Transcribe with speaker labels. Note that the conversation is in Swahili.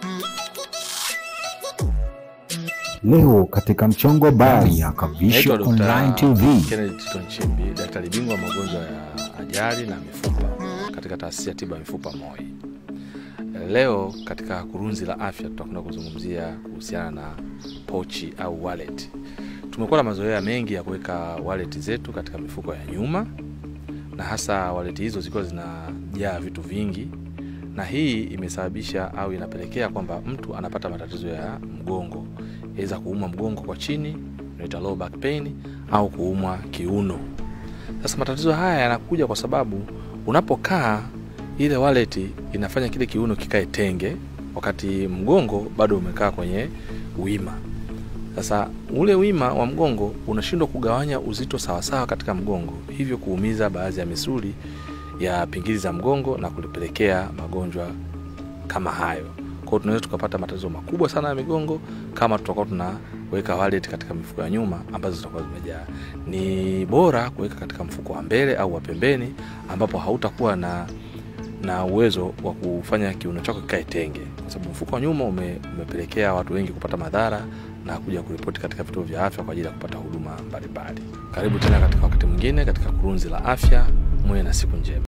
Speaker 1: Leo katika mchongo habari ya Kavisho
Speaker 2: Naitwa
Speaker 1: Online
Speaker 2: Dkt.
Speaker 1: TV.
Speaker 2: Kennedy Tito Nchimbi, daktari bingwa wa magonjwa ya ajali na mifupa katika taasisi ya tiba ya mifupa MOI. Leo katika kurunzi la afya tutakwenda kuzungumzia kuhusiana na pochi au wallet. Tumekuwa na mazoea mengi ya kuweka wallet zetu katika mifuko ya nyuma, na hasa wallet hizo zikiwa zinajaa vitu vingi, na hii imesababisha au inapelekea kwamba mtu anapata matatizo ya mgongo, iweza kuumwa mgongo kwa chini, unaita low back pain, au kuumwa kiuno. Sasa matatizo haya yanakuja kwa sababu unapokaa ile wallet inafanya kile kiuno kikae tenge, wakati mgongo bado umekaa kwenye wima. Sasa ule wima wa mgongo unashindwa kugawanya uzito sawasawa katika mgongo, hivyo kuumiza baadhi ya misuli ya pingili za mgongo na kulipelekea magonjwa kama hayo. Kwa hiyo tunaweza tukapata matatizo makubwa sana ya migongo kama tutakuwa tunaweka wallet katika mifuko ya nyuma ambazo zitakuwa zimejaa. Ni bora kuweka katika mfuko wa mbele au wa pembeni, ambapo hautakuwa na na uwezo wa kufanya kiuno chako kikae tenge, kwa sababu mfuko wa nyuma ume, umepelekea watu wengi kupata madhara na kuja kuripoti katika vituo vya afya kwa ajili ya kupata huduma mbalimbali. Karibu tena katika wakati mwingine katika kurunzi la afya. Muwe na siku njema.